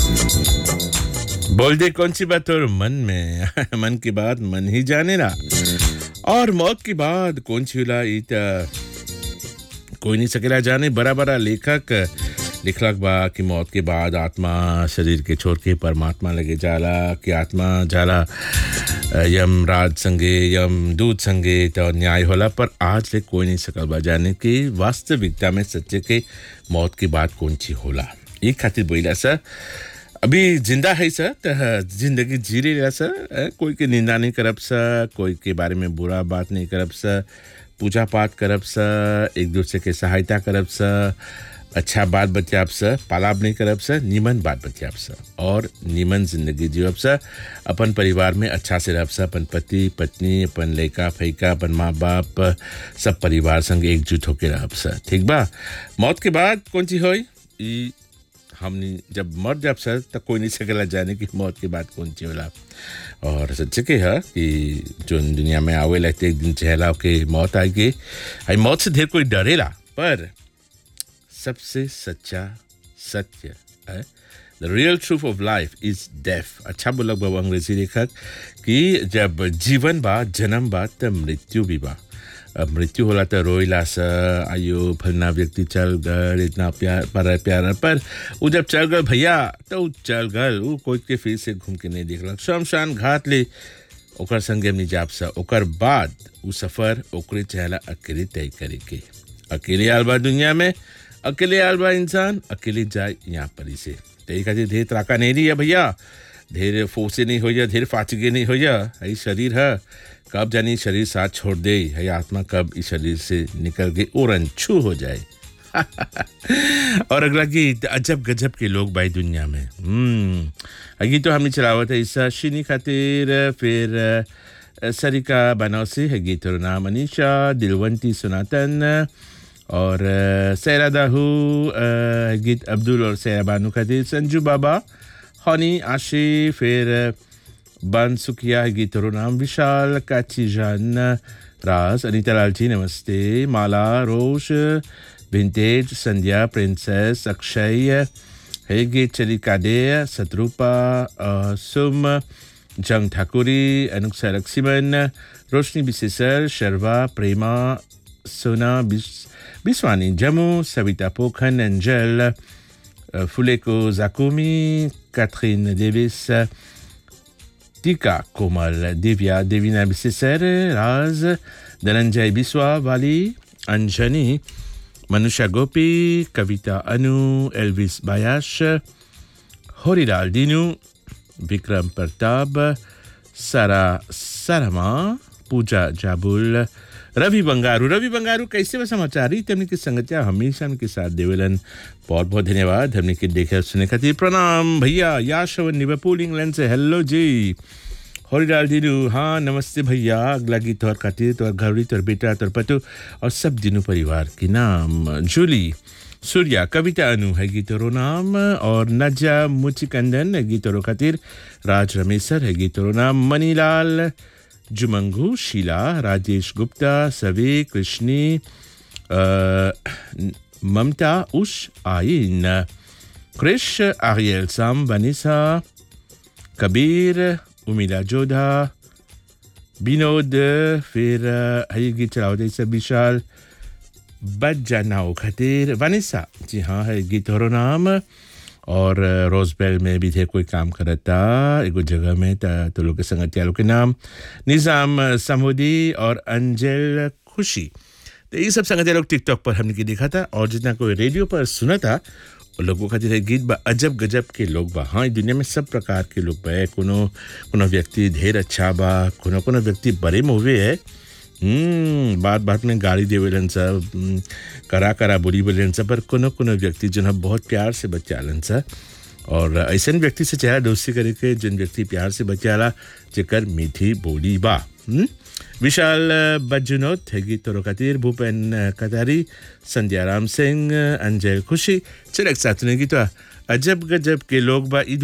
बोल दे कौन सी बात और मन में मन की बात मन ही जाने ना और मौत की बात कौन सी होला ई त कोई नहीं सकेला जाने बड़ा बड़ा लेखक लिखलक बा कि मौत के बाद आत्मा शरीर के छोड़ के परमात्मा लगे जाला कि आत्मा जाला अ, यम राज संगे यम दूत संगे तो न्याय होला पर आज ले कोई नहीं सकल बा जाने कि वास्तविकता में सच्चे के मौत के बाद कौन सी होला ये खातिर बोला सर अभी जिंदा है सर त जिंदगी जी रही सर अ, कोई के निंदा नहीं करब सर कोई के बारे में बुरा बात नहीं करब सर पूजा पाठ करब सर एक दूसरे के सहायता करब सर अच्छा बात बतियाब सर पालाब नहीं करब सर नीमन बात बतियाब सर और नीमन जिंदगी जीवब सर अपन परिवार में अच्छा से रहब सर अपन पति पत्नी अपन लड़का फैका अपन माँ बाप सब परिवार संग एकजुट होके रहब सर ठीक बा मौत के बाद कौन सी होई ई हमनी जब मर जाब सर तब कोई नहीं सकेला जाने की मौत के बाद कौन सी होला और सच्चे के है कि जो दुनिया में आवे लगते एक दिन चहला के मौत आएगी आई मौत से ढेर कोई डरेला पर सबसे सच्चा सत्य है the real truth of life is death अच्छा बोलक बाबा अंग्रेजी लेखक कि जब जीवन बा जन्म बा तब मृत्यु भी बा अब मृत्यु होला तो रोइला सा आयो फलना व्यक्ति चल गए इतना प्यार पर प्यार पर वो जब चल गए भैया तो उ चल गए वो कोई के फिर से घूम के नहीं देखलक शमशान घाट ले ओकर संगे हमनी जाब सा ओकर बाद उ सफर ओकरे चहला अकेले तय करे के अकेले आल बा दुनिया में अकेले आल बा इंसान अकेले जाए यहाँ पर से तय खातिर ढेर त्राका नहीं रही है भैया ढेर फोसे नहीं हो जा ढेर फाचगे नहीं हो जा यही शरीर है कब जानी शरीर साथ छोड़ दे है आत्मा कब इस शरीर से निकल के और अनछू हो जाए और अगला गीत अजब गजब के लोग भाई दुनिया में हम्म गीत तो हमने चलावत है ईसा शिनी खातिर फिर अ, सरिका बनौसी है गीत और नाम अनिशा दिलवंती सुनातन और अ, सैरा दाहू अ, गीत अब्दुल और सैरा बानू खातिर संजू बाबा हनी आशी फिर अ, बन सुखिया है गीत और नाम विशाल काची जान राज अनिता लाल जी नमस्ते माला रोश विंटेज संध्या प्रिंसेस अक्षय है गीत चली कादे सतरूपा अ, सुम जंग ठाकुरी अनुक्षा लक्ष्मण रोशनी बिसेसर शर्वा प्रेमा सोना बिस- बिस्वानी जमू सविता पोखन एंजल अ, फुलेको जाकुमी कैथरीन डेविस टीका कोमल दिव्या देवीना बिसेसर राज धनंजय बिस्वा वाली अंजनी मनुषा गोपी कविता अनु एल्विस बायाश होरीलाल दीनू विक्रम प्रताप सारा सारमा पूजा जाबुल रवि बंगारू रवि बंगारू कैसे व समाचार ही तमने की संगतिया हमेशा उनके साथ देवेलन बहुत बहुत धन्यवाद हमने के देखे सुने खातिर प्रणाम भैया याशवन निवपुल इंग्लैंड से हेलो जी हरिलाल दीनू हाँ नमस्ते भैया अगला गीत तोहर खातिर तोहर घरड़ी तोहर बेटा तोहर पतु और सब दिनू परिवार के नाम जूली सूर्या कविता अनु है गीतोरो नाम और नजा मुचिकंदन है गीतोरो खातिर राज रमेसर है गीतोरो नाम मनीलाल जुमंगू शीला राजेश गुप्ता सवे कृष्णी अ, ममता उष आइन क्रिश आरियल साम वनिसा कबीर उमिला जोधा विनोद फिर अ, है गीत चलाओ सब विशाल बजानाओ खातिर वानिसा जी हाँ है गीत और नाम और रोजबेल में भी थे कोई काम करता एगो जगह में त तो लोग के संगत लोग के नाम निज़ाम समुदी और अंजल खुशी तो ये सब संगत लोग टिकटॉक पर हमने की देखा था और जितना कोई रेडियो पर सुना था वो लोगों का है गीत बा अजब गजब के लोग बा हाँ ई दुनिया में सब प्रकार के लोग बा कोनो कोनो व्यक्ति ढेर अच्छा बा कोनो कोनो व्यक्ति बड़े मुँहे है हम्म बात बात में गाली देवेलन सब हम्म, करा करा बुरी बोलेन सब पर कोनो कोनो व्यक्ति जो है बहुत प्यार से बचालन सा और ऐसे व्यक्ति से चेहरा दोस्ती करे के जिन व्यक्ति प्यार से बचाला जेकर मीठी बोली बा हम्म? विशाल बजुनोत है गीत तोरो खातिर भूपेन कतारी संध्या राम सिंह अंजय खुशी चल एक साथ सुनेगी तो अजब गजब के लोग बा ई